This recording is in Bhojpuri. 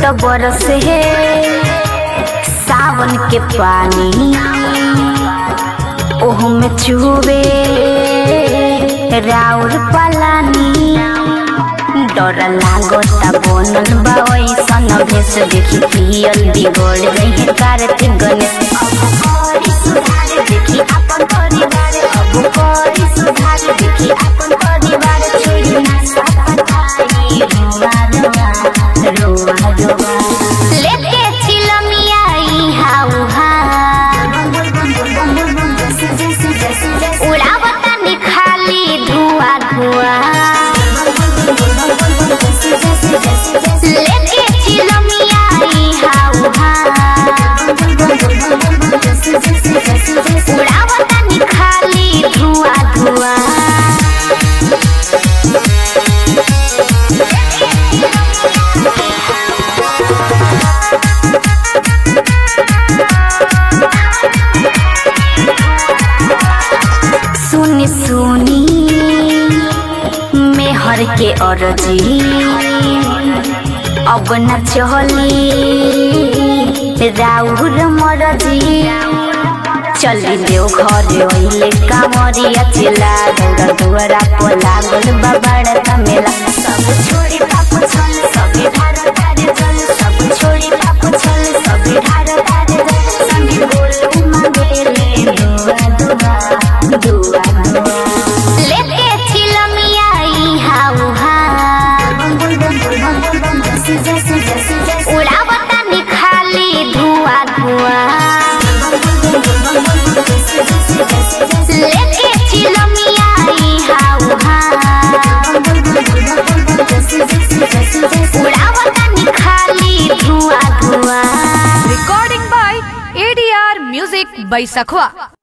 त बरस है सावन के पानी ओह में चुबे राउर पलानी डर लागता बनल बा ऐसन भेष देखी पियल बिगड़ गई कार्तिक गणेश अब करी सुधार देखी अपन परिवार अब करी सुधार देखी अपन परिवार छोड़ी ना सपताई रोवा रोवा रोवा रोवा लेके चिलमिया ई हाउ हा उड़ावता निखाली धुआं धुआं लेके चिलमिया ई हाउ हा उड़ावता निखाली धुआं धुआं सुनी सुनी मेहर के अरजी अब न चली राउर मरजी चली देव घर ओइले कामरिया चिला दौड़ा दुआरा पर लागल बाबाड़ तमेला सब छोड़ी पाप छल सब ढार तारे जल सब छोड़ी पाप छल सब ढार तारे जल संगे बोलू मांगेले दुआ दुआ दुआ दुआ लेके चिलमिया ई हाउ हा उड़ावता निखाली धुआं धुआं लेके चिलमिया ई हाउ हा उड़ावता निखाली धुआं धुआं Recording by ADR Music by Sakhwa.